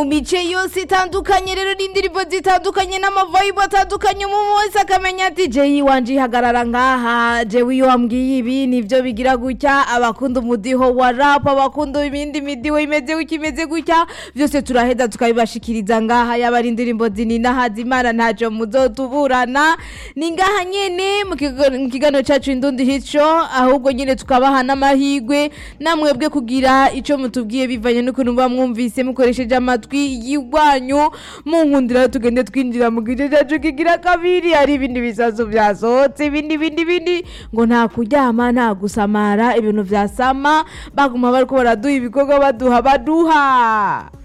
mu mice yose itandukanye rero n'indirimbo zitandukanye n'amavayibu atandukanye umuntu wese akamenya ati jeyi wanje ihagarara ngaha jewe iyo wambwiye ibi nivyo bigira gutya abakunda umudiho wa rap abakunda ibindi midiho imeze gutya imeze gutya vyose turaheza tukabibashikiriza ngaha yaba ari indirimbo zinina hazimana ntaco muzotuburana ni ngaha nyene mu kigo- mu kiganiro cacu indundi hico ahubwo nyene tukabaha n'amahigwe namwebwe kugira ico mutubwiye bivanye n'ukuntu muba mwumvise mukoresheje amatwi y'igwanyu munkundira tugende twinjira mu gice cacu kigira kabiri hari ibindi bisazo vyasohotse ibindi bindi bindi ngo nta kuryama nta gusamara ibintu vyasama baguma bariko baraduha ibikorwa baduha baduha